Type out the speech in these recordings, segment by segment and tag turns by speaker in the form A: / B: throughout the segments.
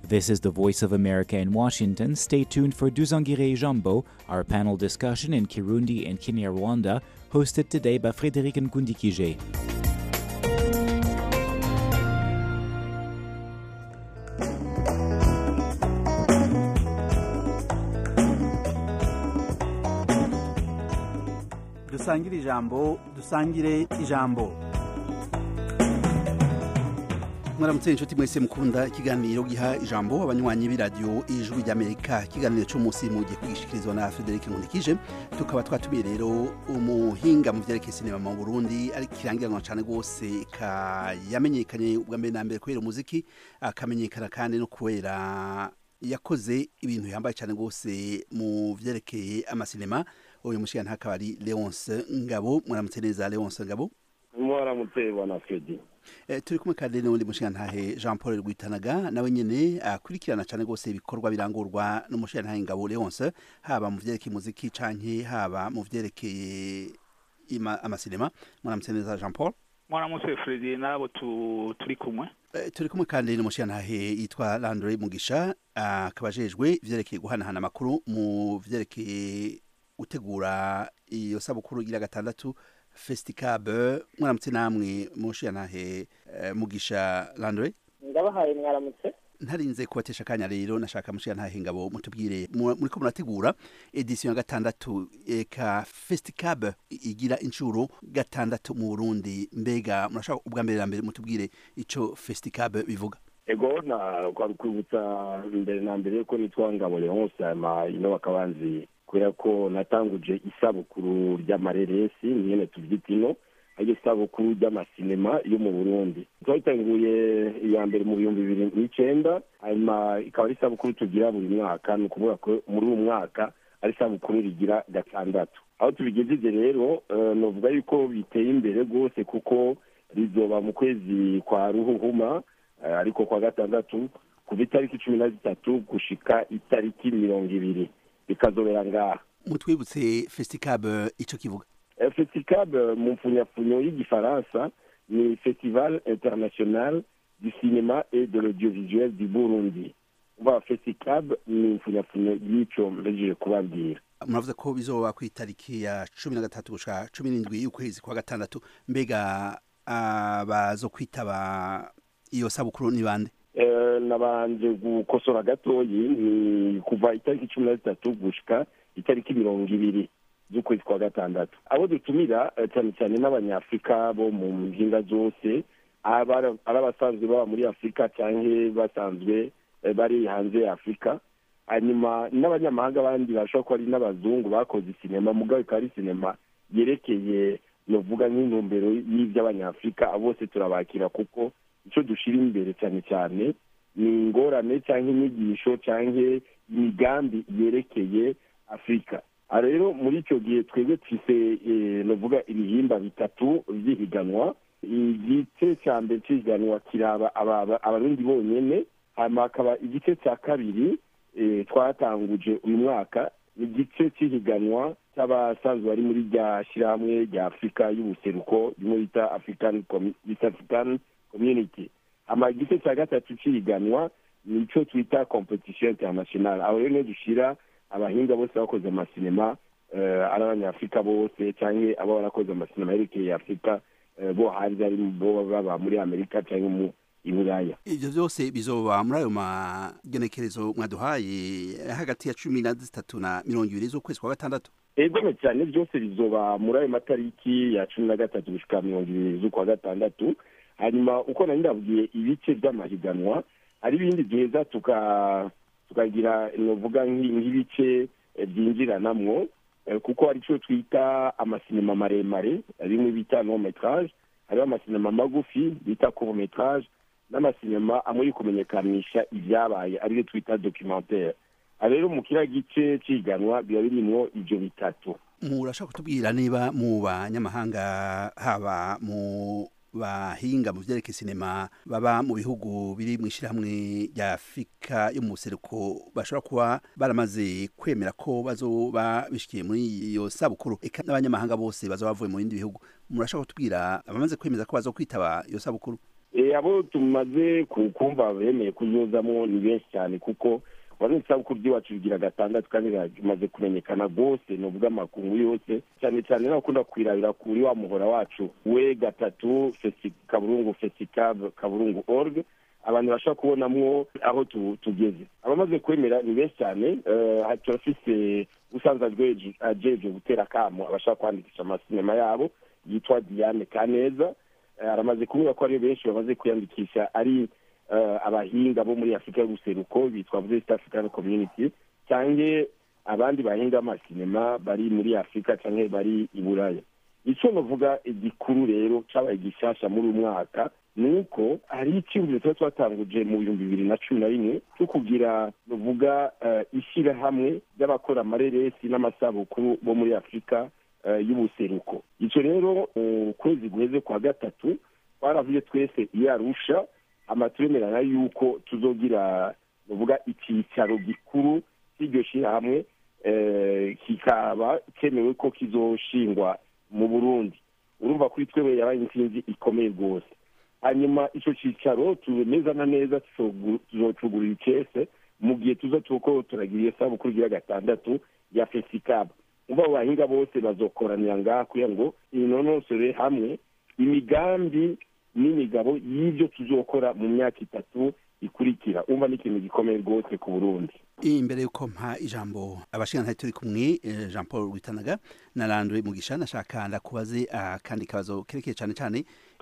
A: This is the Voice of America in Washington. Stay tuned for Duzangire Jambo, our panel discussion in Kirundi and Kinyarwanda, hosted today by Frédéric Nkundikije.
B: dusangire ijambo dusangire ijambo mwaramutse inshuti mwese mukunda ikiganiro giha ijambo abanywanyi b'iradiyo ijwi ry'amerika ikiganiro cy'umunsi mu gihe kwigishikirizwa na frederic nkundikije tukaba twatumiye rero umuhinga mu byerekeye sinema mu burundi ariko kirangiranwa cyane rwose yamenyekanye ubwa mbere na mbere kubera umuziki akamenyekana kandi no kubera yakoze ibintu yambaye cyane rwose mu byerekeye amasinema uyu mushyira akaba ari leonce ngabo mwaramutse neza leonce ngabo
C: mwaramutse bwana fredi
B: turi kumwe kandi n'undi mushirantahe jean paul rwitanaga nawe nyine akurikirana cyane rwose ibikorwa birangurwa n'umushirantahe ngabo leonce haba mu byerekeye umuziki canke haba mu byerekeye amasinema mwaramutse neza jean paul
D: mwaramutse fredi n'abo turi kumwe
B: turi kumwe kandi n'umushirantahe yitwa landre mugisha akaba ajejwe ivyerekeye guhanahana amakuru mu vyerekeye gutegura iyo sabukuru igira gatandatu fesitikabe mwaramutse namwe mushiyantahe mugisha landre
E: ndabahaye mwaramutse
B: ntarinze kubatesha akanya rero nashaka mushiyantahe ngabo mutubwire muriko murategura edisiyo ya gatandatu eka fesitikabe igira inshuro gatandatu mu burundi mbega murashaka ubwa mbere na mbere mutubwire ico fesitikabe bivuga
C: ego na kwari kwibutsa mbere na mbere ko nitwa ngabo leonce hama ino bakabanzi kubera ko natanguje isabukuru ry'amareresi nyene tuvyita ino ariyo isabukuru ry'amasinema yo mu burundi twayitanguye iya mbere mu bihumbi bibiri n'icenda hanyuma ikaba ari isabukuru tugira buri mwaka ni ukuvuga ko muri uwo mwaka ari isabukuru rigira gatandatu aho tubigejeje rero novuga yuko biteye imbere rwose kuko rizoba mu kwezi kwa ruhuhuma ariko kwa gatandatu kuva itariki cumi na zitatu gushika itariki mirongo ibiri bikazobera ngaha
B: mutwibutse fesitikabe ico kivuga
C: fesitikabe mu mfunyafunyo y'igifaransa ni festival international du cinéma et de l'audiovisuel du burundi uva fesitikabe ni mfunyafunyo y'ico mbejeje kubabwira
B: muravuze ko bizoba ku itariki ya cumi na gatatu gushika cumi n'indwi y'ukwezi kwa gatandatu mbega abazo kwitaba iyo sabukuru ni bande
C: nabanje gukosora gatoyi ni kuva itariki cumi na zitatu gushika itariki mirongo ibiri z'ukwezi kwa gatandatu abo dutumira cyane cyane n'abanyafurika bo mu mpinga zose ari abasanzwe baba muri afurika cyangwa basanzwe bari hanze ya afurika hanyuma n'abanyamahanga abandi bashobora kuba ari n'abazungu bakoze sinema mugabo ikaba ari sinema yerekeye novuga nk'intumbero y'iby'abanyafurika bose turabakira kuko icyo dushyira imbere cyane cyane ni ingorane cyangwa inyigisho cyangwa imigambi yerekeye afurika rero muri icyo gihe twebwe twise navuga ibihimba bitatu by'ihiganwa igice cya mbere cy'ihiganwa kiraba abarundi bonyine hanyuma hakaba igice cya kabiri twatanguje uyu mwaka igice cy'ihiganwa cy'abasanzwe bari muri rya shyirahamwe rya afurika y'ubuseruko rimwe bita african community ama igice cya gatatu cy'ihiganwa ni icyo twita competition international aho rero niyo dushyira abahinga bose bakoze amasinema ari abanyafurika bose cyangwa aba barakoze amasinema yerekeye afurika bo hanze ari bo baba muri amerika cyangwa mu iburaya
B: ivyo vyose bizoba muri ayo magenekerezo mwaduhaye hagati ya cumi na zitatu na mirongo ibiri z'ukwezi kwa gatandatu
C: egome cyane byose bizoba muri ayo matariki ya cumi na gatatu gushika mirongo ibiri z'ukwa gatandatu hanyuma uko nari ndabwiye ibice by'amahiganwa hari ibindi duheza tukagira novuga nk'ibice byinjiranamwo kuko hari icyo twita amasinema maremare rimwe bita no metrage hariho amasinema magufi bita court metrage n'amasinema amwe kumenyekanisha ibyabaye ariyo twita documentaire rero mu kiriya gice cy'iganwa biba birimwo ibyo bitatu
B: murashaka kutubwira niba mu banyamahanga haba mu bahinga mu byerekeye sinema baba mu bihugu biri mu ishyirahamwe rya afurika yo mu buseruko bashobora kuba baramaze kwemera ko bazoba bishikiye muri iyo sabukuru eka n'abanyamahanga bose bazoba bavuye mu bindi bihugu murashaka kutubwira abamaze kwemeza ko bazo kwitaba iyo sabukuru
C: abo tumaze kumva bemeye kuzuzamo ni benshi cyane kuko urabona isabukuru ry'iwacu rigira gatandatu kandi rimaze kumenyekana rwose ni ubw'amakungu yose cyane cyane n'abakunda kwirabira kuri wa muhora wacu we gatatu kaburungu fesikabu kaburungu org abantu bashobora kubonamwo aho tugeze abamaze kwemera ni benshi cyane turafise usanzwe ajeje gutera akamo abashaka kwandikisha amasinema yabo yitwa diane kaneza aramaze kuvuga ko ari benshi bamaze kwiyandikisha ari abahinga bo muri afurika y'ubuseruko bitwa east african community cyangwa abandi bahinga amasinema bari muri afurika cyangwa bari i buraya icyo bavuga igikuru rero cyabaye gishasha muri uyu mwaka ni uko hari icyumviro tuba twatanguje mu bihumbi bibiri na cumi na rimwe cyo kugira ruvuga ishyirahamwe ry'abakora amareresi n'amasabukuru bo muri afurika y'ubuseruko icyo rero mu kwezi guheze kwa gatatu twaravuye twese iyo arusha amaturemerana y'uko tuzogira ruvuga icyicaro gikuru cy'iryo shyirahamwe kikaba cyemewe ko kizoshingwa mu burundi urumva kuri twewe yabaye intsinzi ikomeye rwose hanyuma icyo cyicaro tumeze na neza tuzocugurira ikese mu gihe tuza tuko turagira iyo sabukuru igira gatandatu ya fesikabu uba abo bahinga bose bazokoranira ngaha kugira ngo inonosore hamwe imigambi n'imigabo y'ibyo tuzokora mu myaka itatu ikurikira umva n'ikintu gikomeye rwose ku burundi
B: imbere y'uko mpa ijambo abashinga turi kumwe jean paul witanaga na randwe mugisha nashaka ndakubaze akandi kabazo kerekeye cyane cyane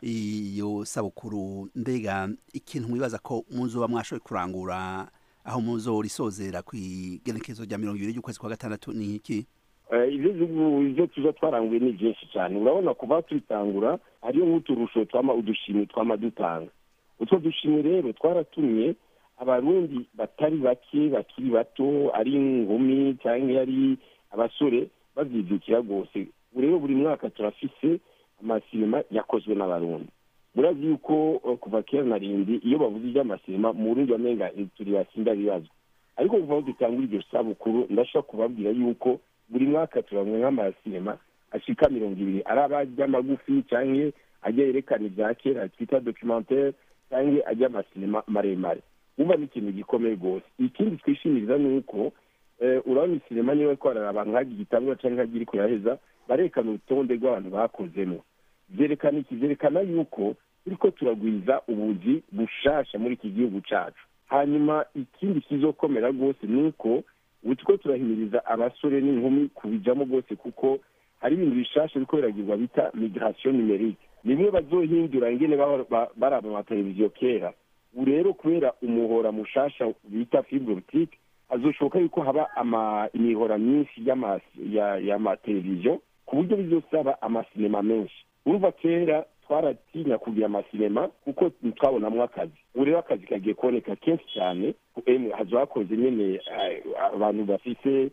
B: iyo sabukuru mbega ikintu mwibaza ko muzoba mwashoboye kurangura aho muzo risozera ku igenekerezo rya mirongo ibiri y'ukwezi kwa gatandatu ni iki
C: ibyo tuza twaranguye ni byinshi cyane urabona kuva tubitangura hariyo nk'uturusho twama udushimwe twama dutanga utwo dushimwe rero twaratumye abarundi batari bake bakiri bato ari inkumi cyangwa ari abasore babyidukira rwose rero buri mwaka turafise amasinema yakozwe n'abarundi murazi yuko kuva kera na rindi iyo bavuze iby'amasinema mu burundi bamenga turi basinda bibazo ariko kuva aho dutangura iryo sabukuru ndashobora kubabwira yuko buri mwaka turabona nk'amasinema ashika mirongo ibiri ari abajya magufi cyangwa ajya yerekana ibya kera twita documentaire cyangwa ajya amasinema maremare wumva ni ikintu gikomeye rwose ikindi twishimiriza ni uko urabona isinema niba ko abantu nk'agira igitangura cyangwa nk'agira iri kuyaheza barekana urutonde rw'abantu bakozemo byerekana iki byerekana yuko turiko turagwiza ubuzi bushasha muri iki gihugu cyacu hanyuma ikindi kizokomera rwose ni uko ubu two turahimiriza abasore n'inkumi kubijamo rwose kuko hari ibintu bishasha biriko biragirwa bita migration numerique nimwe bazohindura ingene baraba amateleviziyo kera ubu rero kubera umuhora mushasha bita fibre optique hazoshoboka yuko haba imihora myinshi y'amateleviziyo ku buryo bizosaba amasinema menshi urumva kera twaratinya kugira amasinema kuko twabonamo akazi ubu rero akazi kagiye kuboneka kenshi cyane hazo hakoze nyine abantu bafise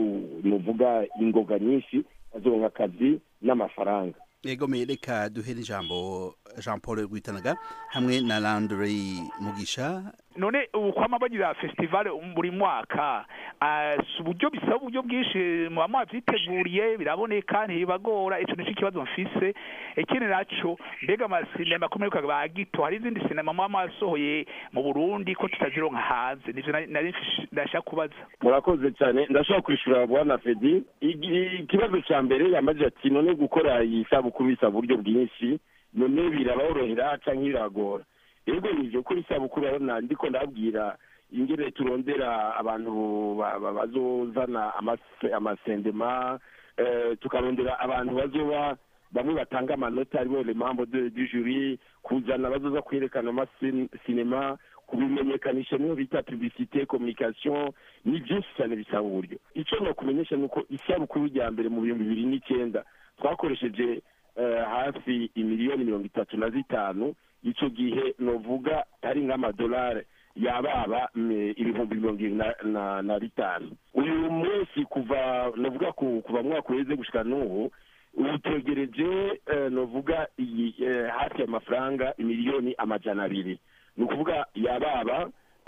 C: nuvuga ingoga nyinshi bazoronka akazi n'amafaranga
B: yego reka duhere ijambo jean paul rwitanaga hamwe na landry mugisha
D: none ubu kwama bagira festival buri mwaka si uburyo bisaba uburyo bwinshi muba mwabyiteguriye biraboneka ntibibagora icyo nicyo kibazo mfise ikindi naco mbega amasinema akomereka ba gito hari izindi sinema muba mwasohoye mu burundi ko tutazironka hanze nivyo nari ndashaka kubaza
C: murakoze cyane ndashobora kwishura bwana fedi ikibazo ca mbere yamaze ati none gukora iyi sabukuru bisaba uburyo bwinshi none biraborohera canke biragora rero nivyo kuri isabukuru urabona ndiko ndabwira ingene turondera abantu bazozana amasendema tukarondera abantu bazoba bamwe batanga amanota aribo le membre du jury kuzana bazoza kwerekana amasinema kubimenyekanisha niyo bita publicité communication ni byinshi cyane bisaba uburyo icyo nakumenyesha ni uko isabukuru rya mbere mu bihumbi bibiri n'icyenda twakoresheje hafi imiliyoni mirongo itatu na zitanu icyo gihe novuga ari nk'amadolari yababa ibihumbi mirongo irindwi na bitanu uyu munsi kuva novuga kuva mwaka uheze gushika n'ubu ubu twegereje novuga iyi hafi y'amafaranga imiliyoni amajana abiri ni ukuvuga yababa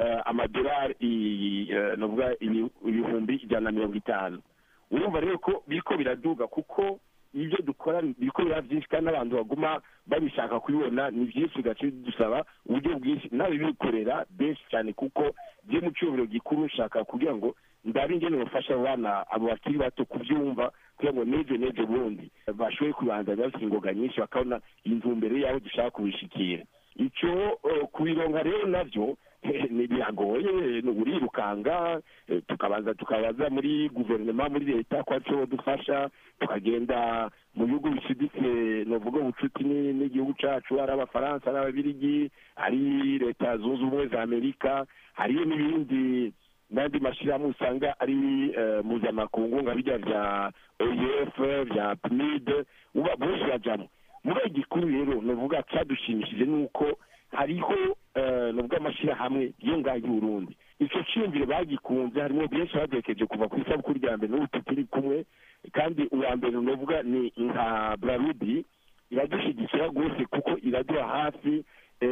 C: amadolari novuga ibihumbi ijana na mirongo itanu urumva rero ko biriko biraduga kuko ibyo dukora biriko biba byinshi kandi n'abantu baguma babishaka kubibona ni byinshi bigaca bidusaba uburyo bwinshi nawe bikorera benshi cyane kuko byo mu cyubahiro gikuru nshaka kugira ngo ndabe ingene bafasha abo bana abo bakiri bato kubyumva kugira ngo n'ejo n'ejo bundi bashoboye kubanza bafite ingoga nyinshi bakabona intumbero y'aho dushaka kubishikira icyo kubironka rero nabyo ni biragoye urirukanga tukabanza tukabaza muri guverinoma muri leta ko arico dufasha tukagenda mu bihugu bishiditse novuga ubucuti n'igihugu cacu ari abafaransa ari ababirigi ari leta zunze ubumwe za amerika hariyo n'ibindi n'andi mashyirahamwe usanga ari mpuzamakungu nka bijya bya oef bya pnid bose bajamo muri iki gikuru rero novuga cyadushimishije ni uko hariho nubwo amashyirahamwe yo ngaho y'uburundi icyo cyiyumviro bagikunze harimo benshi badekeje kuva ku isabukuru rya mbere n'ubu tukiri kumwe kandi uwa mbere nuvuga ni nka brarudi iradushyigikira rwose kuko iraduha hafi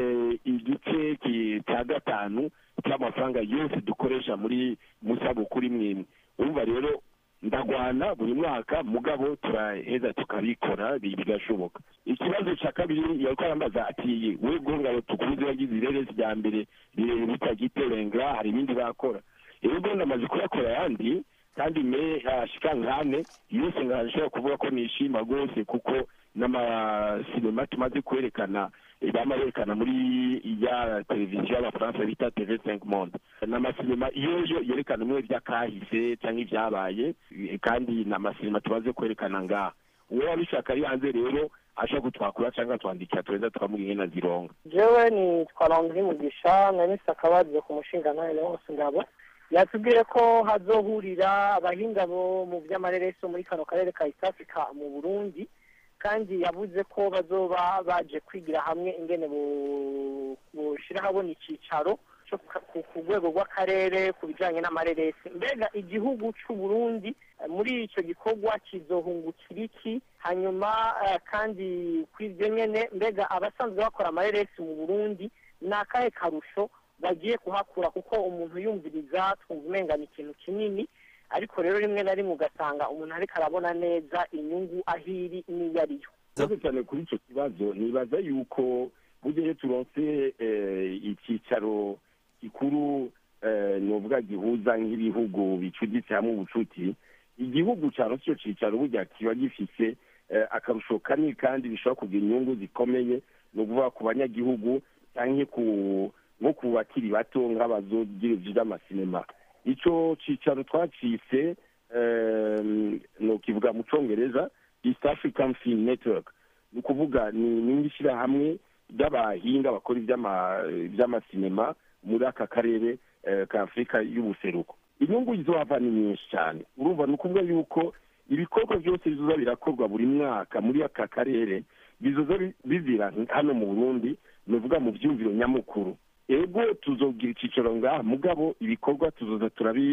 C: igice cya gatanu cy'amafaranga yose dukoresha muri mu isabukuru imwe imwe urumva rero ndagwana buri mwaka mugabo turaheza tukabikora bigashoboka ikibazo cya kabiri yariko arambaza ati we ngabo tukuze wagize ireresi rya mbere bitagiterenga hari ibindi bakora rero ubwo ndamaze kuyakora ayandi kandi me ashika nkane yose nkashobora kuvuga ko nishima rwose kuko n'amasinema tumaze kwerekana bama berekana muri ya televiziyo y'abafaransa bita tv cinq monde ni amasinema iyo yerekana bimwe by'akahise cyangwa ibyabaye kandi ni amasinema tumaze kwerekana ngaha uwo wabishaka ari hanze rero ashobora kutwakura cyangwa twandikira tureza tukamuha ingena zironga
E: jewe ni twarondera mugisha nari akabazo ku mushinga nawe wose ngabo yatubwiye ko hazohurira abahinga bo mu by'amareresi muri kano karere ka east africa mu burundi kandi yavuze ko bazoba baje kwigira hamwe ingene bushyira habona icyicaro ku rwego rw'akarere ku bijyanye n'amareresi mbega igihugu cy'u Burundi muri icyo gikorwa kizohungukira iki hanyuma kandi ku ibyo nyine mbega abasanzwe bakora amareresi mu burundi ni akahe karusho bagiye kuhakura kuko umuntu yumviriza twumva umenga ni ikintu kinini ariko rero rimwe na rimwe ugasanga umuntu ariko arabona neza inyungu aho iri n'iyo ariyo
C: murakoze cyane kuri icyo kibazo nibaza yuko burya iyo turonse icyicaro gikuru ni uvuga gihuza nk'ibihugu bicuditse hamwe ubucuti igihugu cyaronse icyo cyicaro burya kiba gifise akarusho kanini kandi bishobora kugira inyungu zikomeye ni ukuvuga ku banyagihugu cyangwa nko ku bakiri bato nk'abazogira by'amasinema icyo cyicaro twacitse ni ukivuga mu cyongereza east african film network ni ukuvuga ni ishyirahamwe ry'abahinga bakora iby'amasinema muri aka karere ka afurika y'ubuseruko inyungu izohava ni nyinshi cyane urumva ni ukuvuga yuko ibikorwa byose bizoza birakorwa buri mwaka muri aka karere bizoza bizira hano mu burundi ni uvuga mu byumviro nyamukuru ego tuzogira icyicaro ngaha mugabo ibikorwa tuzoza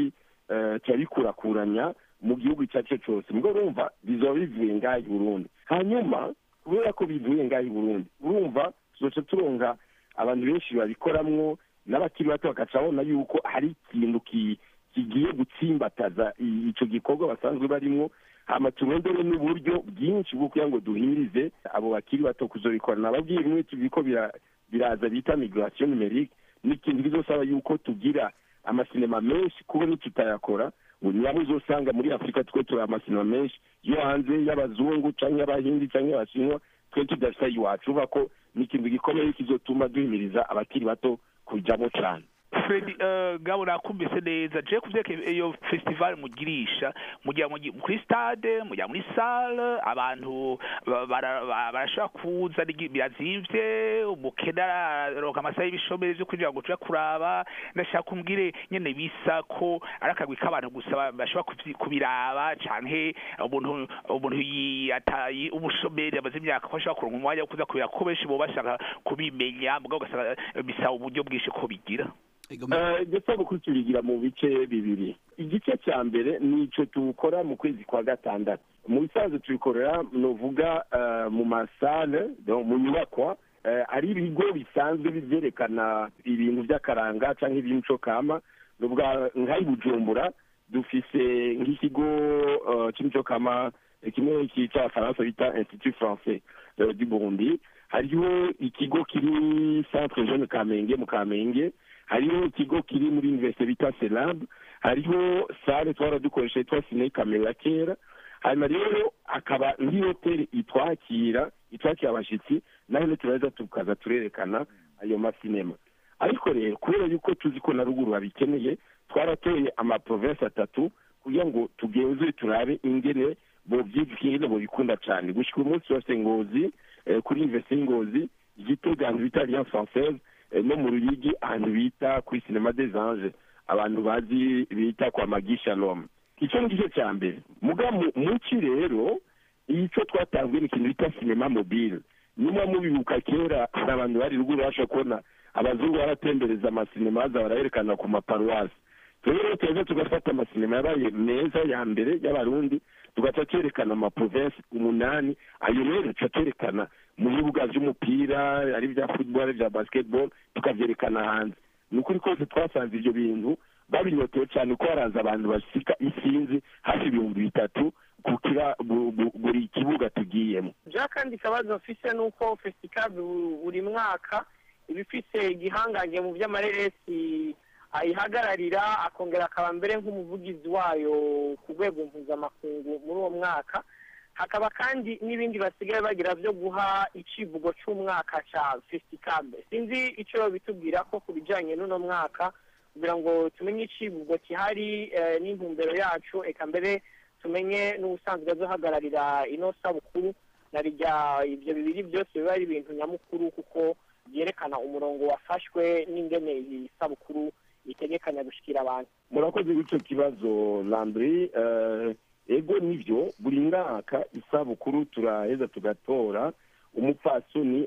C: turabikurakuranya mu gihugu icyo ari cyo cyose mugabo urumva bizoba bivuye ngaha i burundi hanyuma kubera ko bivuye ngaha i burundi urumva tuzoca turonga abantu benshi babikoramwo n'abakiri bato bagaca babona yuko hari ikintu kigiye gutsimbataza icyo gikorwa basanzwe barimo hama turondere n'uburyo bwinshi bwo kugira ngo duhirize abo bakiri bato kuzobikora nababwiye bimwe tubiko biraza bita migration numerique n'ikintu bizosaba yuko tugira amasinema menshi kuko nitutayakora nabo uzosanga muri afurika twe turi amasinema menshi yo hanze y'abazungu cyangwa y'abahindi cyangwa y'abashinwa twe tudafite iwacu uvuga ko ni ikintu gikomeye kizotuma duhimiriza abakiri bato kujyamo cyane
D: fredi gabo nakumvise neza je kuvyeka iyo festival mugirisha mujya kuri stade mujya muri salle abantu barashobora kuza birazimvye umukene araronka amasaha y'ibishomeri vyo kugira ngo tuje kuraba ndashaka kumbwire nyene bisa ko ari akagwi k'abantu gusa bashobora kubiraba canke umuntu umuntu yataye umushomeri amaze imyaka ko ashobora kuronka umwanya wo kuza kubira ko benshi bo bashaka kubimenya mugabo ugasanga bisaba uburyo bwinshi ko bigira
C: ndetse kuri tubigira mu bice bibiri igice cya mbere ni icyo tuwukora mu kwezi kwa gatandatu mu bisanzwe tubikorera ni uvuga mu masale mu nyubakwa ari ibigo bisanzwe byerekana ibintu by'akaranga cyangwa iby'imico kama nuvuga nk'ayi bujumbura dufise nk'ikigo cy'imico kama kimwe cy'abafaransa bita institut français du burundi hariho ikigo kiri centre jeune kamenge mu kamenge hariho ikigo kiri muri universite bita selab hariho sale twara dukoresha yitwa sine kamera kera hanyuma rero akaba nk'ihoteli itwakira itwakira abashyitsi naho turaza tukaza turerekana ayo masinema ariko rero kubera yuko tuzi ko na ruguru babikeneye twaratoye amaprovensi atatu kugira ngo tugenzure turabe ingene bobyibwire bobikunda cyane gushyika umunsi wose ngozi kuri universite y'ingozi igitega ahantu bita alliance française no mu ruyigi ahantu bita kuri sinema des anges abantu bazi bita kwa magi shalom icyo ni igice cya mbere muga muki rero icyo twatanzwe ni ikintu bita sinema mobile niba mubibuka kera hari abantu bari ruguru babasha kubona abazungu baratembereza amasinema baza barayerekana ku maparuwasi rero tuza tugafata amasinema yabaye meza ya mbere y'abarundi tugaca twerekana amaprovensi umunani ayo rero tuca twerekana mu bibuga by'umupira ari ibya football ari ibya basketball tukabyerekana hanze ni ukuri kose twasanze ibyo bintu babinyotewe cyane ko haraza abantu basika isinzi hafi ibihumbi bitatu kukira buri kibuga tugiyemo
E: bya kandi ikibazo mfise ni uko fesitikazi buri mwaka iba ifise igihangange mu by'amareresi ayihagararira akongera akaba mbere nk'umuvugizi wayo ku rwego mpuzamakungu muri uwo mwaka hakaba kandi n'ibindi basigaye bagira byo guha icivugo cy'umwaka cya fesitikabe sinzi icyo bitubwira ko ku bijyanye n'uno mwaka kugira ngo tumenye icivugo gihari n'intumbero yacu eka mbere tumenye n'ubusanzwe azohagararira ino sabukuru na rya ibyo bibiri byose biba ari ibintu nyamukuru kuko byerekana umurongo wafashwe n'ingene iyi sabukuru itegekanya gushyikira abantu
C: murakoze w'icyo kibazo landry ego nibyo buri mwaka isabukuru turaheza tugatora umupfasoni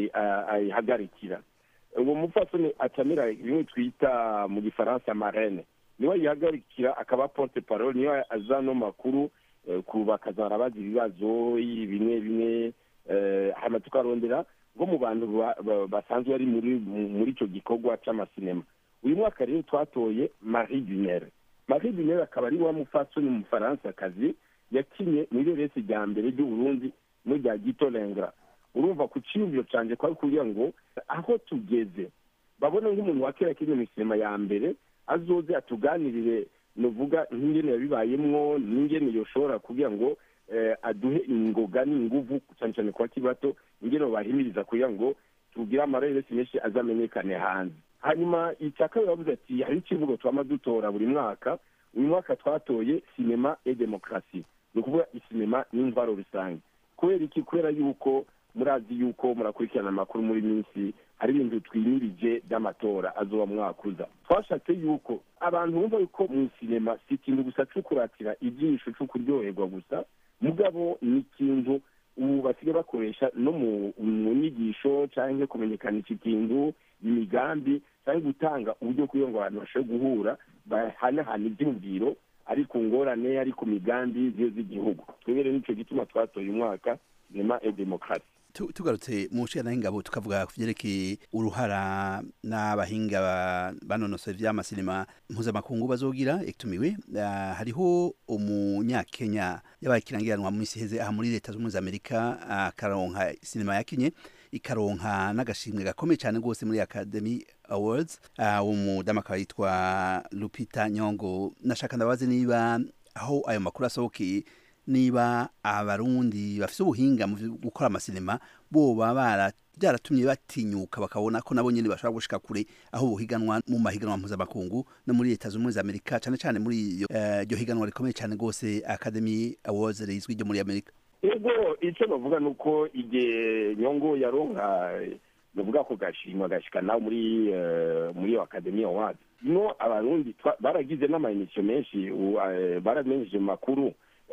C: ayihagarikira uwo mupfasoni acamira bimwe twita mu gifaransa marene niwe ayihagarikira akaba porte parole niwe azano makuru bakazara bazi ibibazo bimwe bimwe hanyuma tukarondera nko mu bantu basanzwe bari muri icyo gikorwa cy'amasinema uyu mwaka rero twatoye marie dunere marie dunere akaba ari wa mupfasoni umufaransa-kazi yakinye muri resi rya mbere ry'uburundi n'irya gito rengra urumva ku cyiyumviro cyane kwari kugira ngo aho tugeze babone nk'umuntu wa kera kinye mu sinema ya mbere azoze atuganirire nuvuga nk'ingene yabibayemwo n'ingene yoshobora kugira ngo aduhe ingoga n'inguvu cyane cyane ku bakiri bato ingene bahimiriza kugira ngo tugire amareresi menshi azamenyekane hanze hanyuma icya kabiri bavuze ati hari ikivugo twama dutora buri mwaka uyu mwaka twatoye sinema e demokarasi ni ukuvuga isinema n'imvaro rusange kubera iki kubera yuko murazi yuko murakurikirana amakuru muri minsi hari ibintu twimirije by'amatora azoba mwakuza twashatse yuko abantu bumva yuko mu sinema si ikintu gusa cyo kuratira ijisho cyo kuryoherwa gusa mugabo ni ikintu ubu basigaye bakoresha no mu nyigisho cyangwa kumenyekanisha ikintu imigambi cyangwa gutanga uburyo kugira ngo abantu bashobore guhura bahanahana ibyumviro ari ku ngorane ari ku migambi z'igihugu twebwe rero nicyo gituma twatoye umwaka sinema e demokarasi
B: tugarutse mu nshingano y'ingabo tukavuga ku byerekeye uruhara n'abahinga banonosoye by'amasinema mpuzamakungu bazogira ekitumiwe hariho umunyakenya yabaye ikirangiranwa mu minsi iheze aha muri leta z'ubumwe za amerika akaronka sinema yakinye ikaronka n'agashimwe gakomeye cyane rwose muri academy awards uwo mudamu akaba yitwa lupita nyongo nashaka ndabazi niba aho ayo makuru asohokeye niba abarundi bafite ubuhinga mu gukora amasinema bo baba byaratumye batinyuka bakabona ko nabo nyine bashobora gushika kure aho buhiganwa mu mahiganwa mpuzamakungu no muri leta z'ubumwe za amerika cyane cyane muri iryo higanwa rikomeye cyane rwose academy awards rizwi ryo muri amerika
C: ego icyo bavuga ni uko igihe nyongo yaronka bavuga ko gashimwa gashika nawe muri muri iyo academy awards no abarundi baragize n'amayinisiyo menshi baramenyesheje mu makuru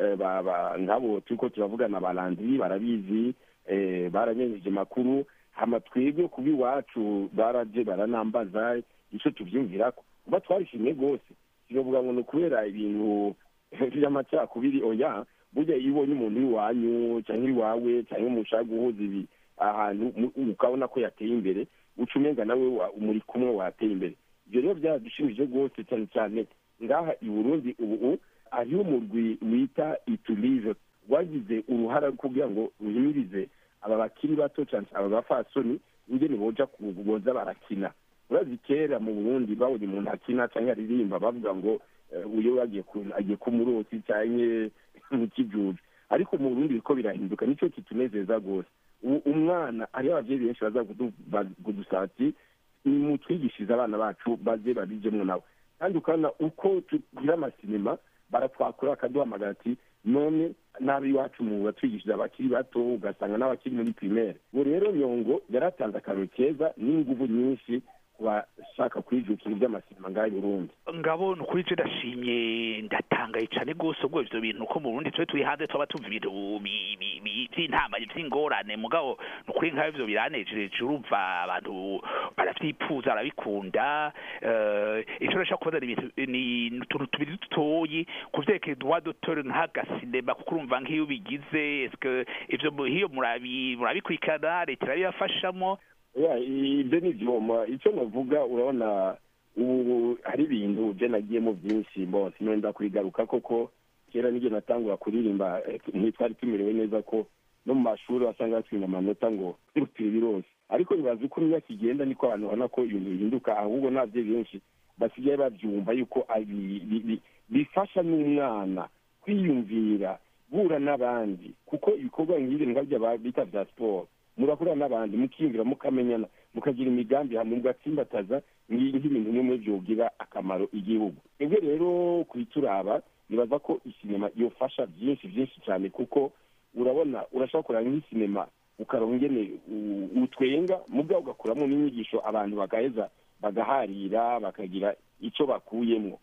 C: nk'abo turi ko turavugana abaranzi barabizi baramenyeje makuru hama twebwe kuba iwacu baraje baranambaza icyo tubyumvira ko kuba twarishimye rwose turavuga ngo ni ukubera ibintu by'amacakubiri oya burya iyo ubonye umuntu w'iwanyu cyangwa iwawe cyangwa mushaka guhuza ibi ahantu ukabona ko yateye imbere uca umenga nawe muri kumwe wateye imbere ibyo rero byaradushimije rwose cyane cyane ngaha i burundi ubu hariho umurwi wita iturive rwagize uruhara kugira ngo ruhimirize aba bakiri bato cyane aba bafasoni ingene boja boza barakina urazi kera mu burundi babonye umuntu akina cyangwa aririmba bavuga ngo uyo agiye ku murotsi cyangwa mu kijuju ariko mu burundi biriko birahinduka nicyo kitunezeza rwose umwana hariho abavyeyi benshi baza kudusaba ati nimutwigishirize abana bacu baze babijemwo nabo kandi ukabona uko tugira amasinema baratwakura bakaduhamagara ati none nabi iwacu mu batwigishije abakiri bato ugasanga n'abakiri muri primaire ubu rero nyongo yaratanze akantu keza n'inguvu nyinshi ku bashaka kwijukira iby'amasinema ngaho i burundi
D: ngabo ni ukuri ndashimye ndatangaye cyane rwose ubwo ibyo bintu ko mu burundi tube turi hanze tuba tumva ibintu by'intama by'ingorane mugabo ni ukuri nk'aho ibyo biranejeje urumva abantu barabyipfuza barabikunda icyo nashaka kubaza ni utuntu tubiri dutoyi ku byerekeye duwa dotore nk'agasinema kuko urumva nk'iyo ubigize ibyo hiyo murabikurikirana leta irabibafashamo
C: ibyo ni ibyuma icyo navuga urabona ubu hari ibintu byo nagiyemo byinshi mbose nenda kubigaruka koko kera n'igihe natangura kuririmba ntitwari tumerewe neza ko no mu mashuri wasanga batsinda amanota ngo turutire birose ariko nibaza uko imyaka igenda niko abantu babona ko ibintu bihinduka ahubwo n'ababyeyi benshi basigaye babyumva yuko bifasha n'umwana kwiyumvira guhura n'abandi kuko ibikorwa nk'ibi nkabyo bita bya siporo murahura n'abandi mukiyumvira mukamenyana mukagira imigambi hamwe mugatsimbataza nk'ibintu bimwe byogira akamaro igihugu twebwe rero kubituraba nibaza ko isinema yofasha byinshi byinshi cyane kuko urabona urashobora kureba nk'isinema ukarongene utwenga mubwa ugakuramo n'inyigisho abantu bagaheza bagaharira bakagira icyo bakuyemo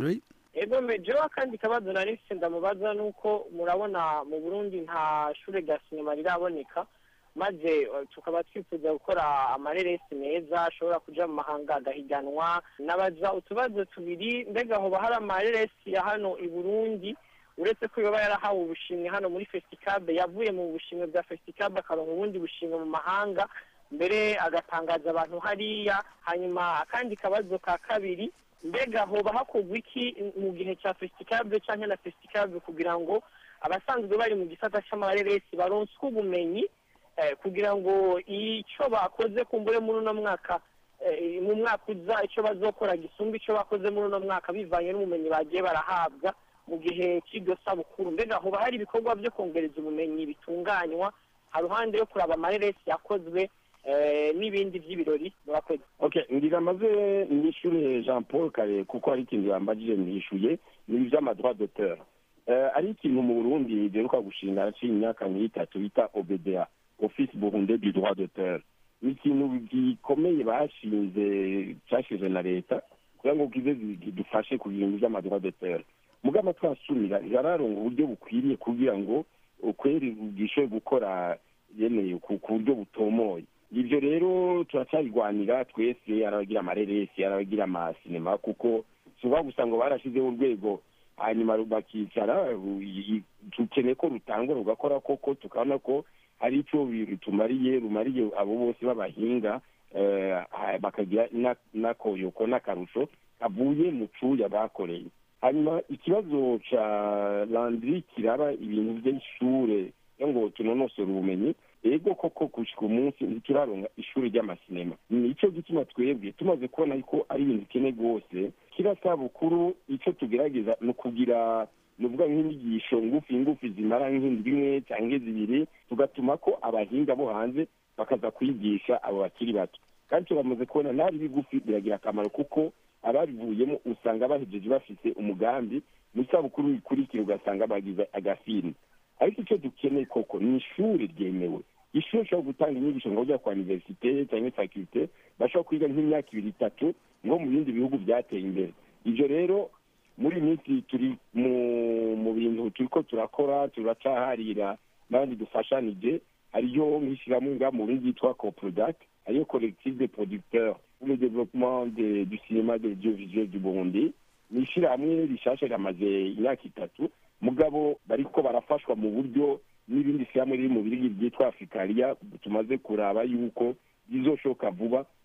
E: ego mejeho akandi kabazo nari mfite ndamubaza ni uko murabona mu burundi nta shure rya sinema riraboneka maze tukaba twifuza gukora amareresi meza ashobora kuja mu mahanga agahiganwa nabaza utubazo tubiri mbega hoba hari amareresi ya hano i burundi uretse ko yoba yarahawe ubushimwe hano muri fesitikabe yavuye mu bushimwe bwa fesitikabe akaronka ubundi bushimwe mu mahanga mbere agatangaza abantu hariya hanyuma akandi kabazo ka kabiri mbega hoba hakorwa iki mu gihe cya fesitikabe cyangwa na fesitikabe kugira ngo abasanzwe bari mu gisata cy'amareresi baronswe ubumenyi kugira ngo icyo bakoze kumbure muri uno mwaka mu mwaka uza icyo bazokora gisumba icyo bakoze muri uno mwaka bivanye n'ubumenyi bagiye barahabwa mu gihe cy'iryo sabukuru mbega hoba hari ibikorwa byo kongereza ubumenyi bitunganywa haruhande yo kuraba amareresi yakozwe n'ibindi by'ibirori murakoze
C: ngira amaze nishyure jean paul kare kuko hari ikintu yambagije nishyuye ni iby'amadroit d'auteur ari ikintu mu burundi giheruka gushinga haciye imyaka nk'itatu bita obda office burunde du droit d'auteur ni ikintu gikomeye bashinze cyashinze na leta kugira ngo kize dufashe ku bintu by'amadroit d'auteur mugama twasumira yararonga uburyo bukwiriye kugira ngo ukweri bwishoboye gukora yeneye ku buryo butomoye ibyo rero turacyabirwanira twese arabagira amareresi arabagira amasinema kuko suba gusa ngo barashyizeho urwego hanyuma bakicara dukeneye ko rutangwa rugakora koko tukabona ko hari icyo rutumariye rumariye abo bose b'abahinga bakagira n'akoyoko n'akarusho kavuye mu cuya bakoreye hanyuma ikibazo cya landiri kiraba ibintu by'ishure ngo tunonosore ubumenyi ego koko gushyika umunsi ntituraronga ishuri ry'amasinema nicyo gituma twebwe tumaze kubona ko ari ibintu bikene rwose kira sabukuru icyo tugerageza ni ukugira ni ukuvuga nk'inyigisho ngufi ngufi zimara nk'indwi imwe cyangwa zibiri tugatuma ko abahinga bo hanze bakaza kwigisha abo bakiri bato kandi turamaze kubona nabi bigufi biragira akamaro kuko ababivuyemo usanga bahejeje bafite umugambi mu isabukuru ikurikira ugasanga bagize agafilme ariko icyo dukeneye koko ni ishuri ryemewe ishuri rishobora gutanga inyigisho ngo ujya kwa iniverisite cyangwa fakirite bashobora kwiga nk'imyaka ibiri itatu ngo mu bindi bihugu byateye imbere ibyo rero muri iyi minsi turi mu bintu turi ko turakora turacaharira n'abandi dufashanije hariyo nk'ishyirahamwe mu bindi yitwa coprodac hariyo collective de producteurs pour le développement du cinéma de l'audiovisuel du burundi ni ishyirahamwe rishasha ramaze imyaka itatu mugabo bariko barafashwa mu buryo n'ibindi shyirahamwe riri mu birigi byitwa afurikariya tumaze kuraba yuko bizoshoka vuba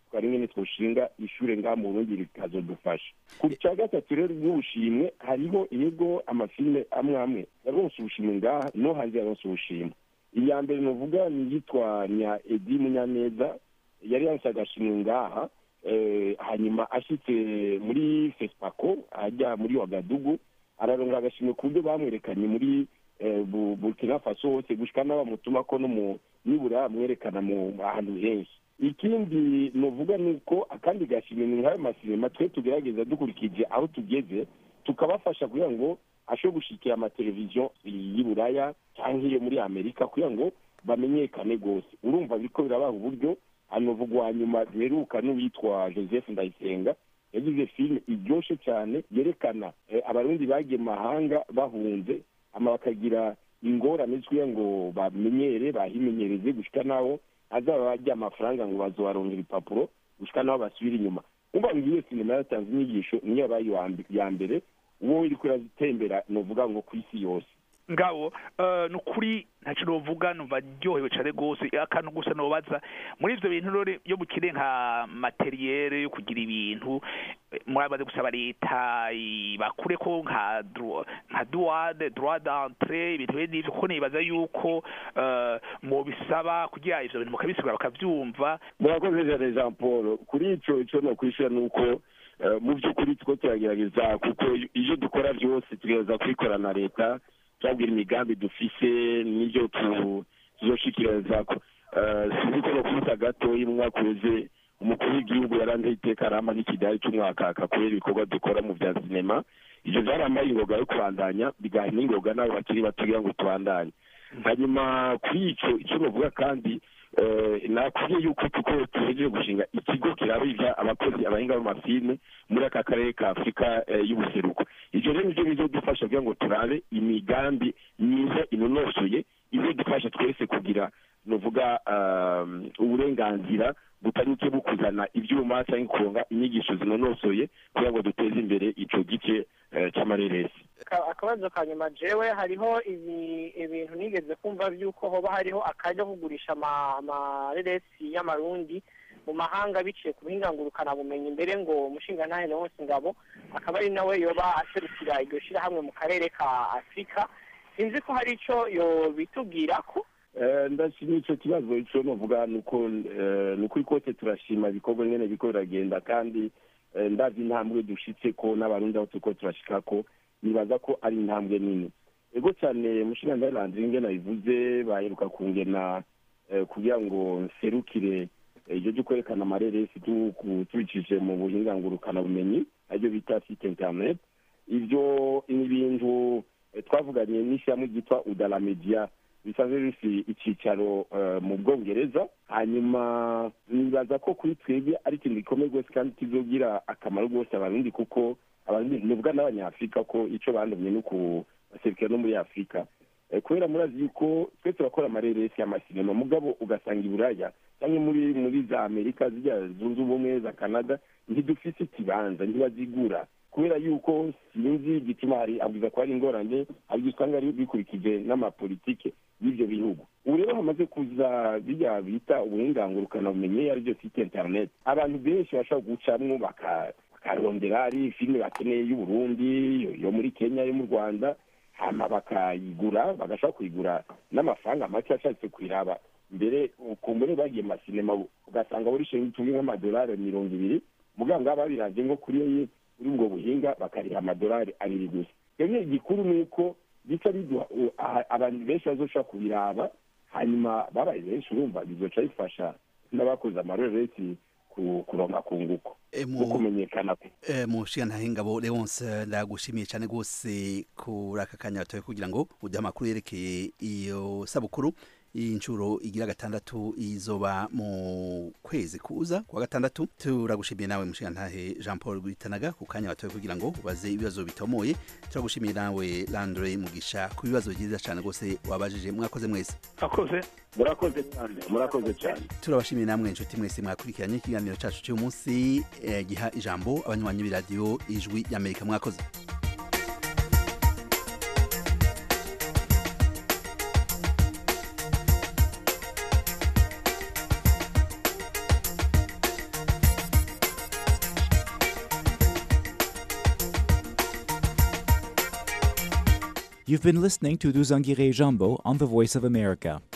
C: twari nyine twoshinga ishure ngaha mu burundi rikazodufasha ku cya gatatu rero n'ubushimwe hariho yego amafilme amwe amwe yaronse ubushimwe ngaha no hanze yaronse ubushimwe iya mbere nuvuga ni iyitwa nya edi munyaneza yari yaronse agashimwe ngaha eh, hanyuma ashitse muri fesipako ajya muri wagadugu araronga agashimwe ku buryo bamwerekanye muri eh, Bu- burkina faso hose gushika n'abamutuma ko no mu nibura bamwerekana mu ahantu henshi ikindi novuga ni uko akandi gashimwe ni nk'ayo masinema twe tugerageza dukurikije aho tugeze tukabafasha kugira ngo ashobore gushikira amateleviziyo y'i buraya cyangwa iyo muri amerika kugira ngo bamenyekane rwose urumva biriko birabaha uburyo hanovuga uwa nyuma duheruka n'uwitwa joseph ndayisenga yagize filime iryoshe cyane yerekana eh, abarundi bagiye mu mahanga bahunze ama bakagira ingorane kugira ngo bamenyere bahimenyereze gushika naho azaba bajya amafaranga ngo bazobarongera ibipapuro gushika naho basubira inyuma umva ngo iyo sinema yatanze inyigisho niyo yabaye iya mbe- iya mbere uwo iriko irazitembera novuga ngo ku isi yose
D: ngabo eh, ni ukuri ntacyo novuga numva ryohewe cyane rwose akantu gusa nobaza muri ibyo bintu rero iyo mukire nka materiyere yo kugira ibintu eh, murabaze gusaba leta bakure ko nka dro- nka duwade droit d'entrée ibintu bene ivyo kuko nibaza yuko eh, mubisaba kugira ivyo bintu mukabisigura bakavyumva
C: murakoze cyane jean paul kuri ico ico nokwishura ni uko eh, mu by'ukuri two turagerageza kuko iyo dukora byose tugerageza kubikora na leta turabwira imigambi dufise n'ibyo tu- tuzoshikiriza Eh, sinzi ko no kubita gatoya umwaka uheze umukuru w'igihugu yaranze iteka arama n'ikidari cy'umwaka akakorera ibikorwa dukora mu bya sinema ivyo vyarampaye ingoga yo kubandanya bigaha n'ingoga n'abo bakiri bato kugira ngo tubandanye hanyuma kuri ico ico novuga kandi eh, nakubwiye yuko tuko tuhejeje gushinga ikigo kiraba ivya abakozi abahinga b'amafilme muri aka karere ka afurika eh, y'ubuseruko ivyo rero nivyo bizodufasha kugira ngo turabe imigambi myiza inonosoye izodufasha twese kugira novuga um, uburenganzira butanyuke bukuzana ivyuma canke kuronga inyigisho zinonosoye kugira ngo duteze imbere ico gice eh, c'amareresi
E: Ka- akabazo ka nyuma jewe hariho ibi- ibintu nigeze kumva by'uko hoba hariho akajya kugurisha ama- amareresi y'amarundi mu mahanga biciye ku buhingangurukana bumenyi mbere ngo umushingantahe wose ngabo akaba ari nawe yoba aserukira iryo shyirahamwe mu karere ka afurika sinzi ko hari ico yobitubwira ko
C: Eh, ndashima ico kibazo ico novuga nuko eh, nukuri kose turashima ibikorwa nyene biriko biragenda kandi eh, ndazi intambwe dushitse ko n'abarundi aho turiko turashikako nibaza ko ari intambwe nini ego cyane mushingantahe landri ngene nabivuze baheruka kungena eh, kugira ngo nserukire eh, iryo ryo kwerekana amareresi tu- ku- tubicishije mu buhingangurukana bumenyi aribyo bita site internet ivyo ni ibintu eh, twavuganye n'ishyirahamwe ryitwa udala media bisanzwe bifite icyicaro eh, mu bwongereza hanyuma nibaza ko kuri twebwe ari ikintu gikomeye rwose kandi kizogira akamaro rwose abarundi kuko abarundi nivuga n'abanyafurika ko icyo bandumye ni ukubaserukira no muri afurika Eh, kubera murazi yuko twe turakora amareresi y'amasinema mugabo ugasanga i buraya cyangwa muri muri za amerika zijya zunze ubumwe za canada ntidufise ikibanza ntibazigura kubera yuko sinzi igituma hari abwiza ko hari ingorane abwiza usanga ari bikurikije n'amapolitike y'ibyo bihugu ubu rero hamaze kuza bijya bita ubuhingangurukana bumenye ari byo site internet abantu benshi bashobora gucamwo baka- bakarondera ari filime bakeneye y'uburundi yo- yo muri kenya yo mu rwanda hama bakayigura bagashobora kuyigura n'amafaranga make ashatse kuyiraba mbere ukumbure bagiye mu masinema ugasanga buri shinga itumwe nk'amadolari mirongo ibiri mugabo ngaba babiravye ngo kuri kuri ubwo buhinga bakariha amadolari abiri gusa rero igikuru ni uko bica biduha u- aha- abantu benshi bazoshobora kubiraba hanyuma babaye benshi urumva bizoca bifasha n'abakoze amaroresi ku- kuronka kunguko
B: Eh,
C: no
B: mu
C: kumenyekana kwe
B: eh, mushingantahe ngabo leonce ndagushimiye cyane rwose kuri aka kanya batoye kugira ngo uduhe amakuru yerekeye iyo sabukuru inshuro igira gatandatu izoba mu kwezi kuza kuwa gatandatu turagushimiye nawe mushingantahe jean paul gwitanaga ku kanya batoye kugira ngo ubaze ibibazo bitomoye turagushimiye nawe landre mugisha ku bibazo byiza cyane rwose wabajije mwakoze mwese
D: akoze
C: murakoze cyane murakoze cyane
B: turabashimiye namwe inshuti mwese mwakurikiranye ikiganiro cyacu cy'uyu munsi eh, giha ijambo abanywanyi b'iradiyo ijwi y'amerika mwakoze
A: You've been listening to Duzangire Jambo on the Voice of America.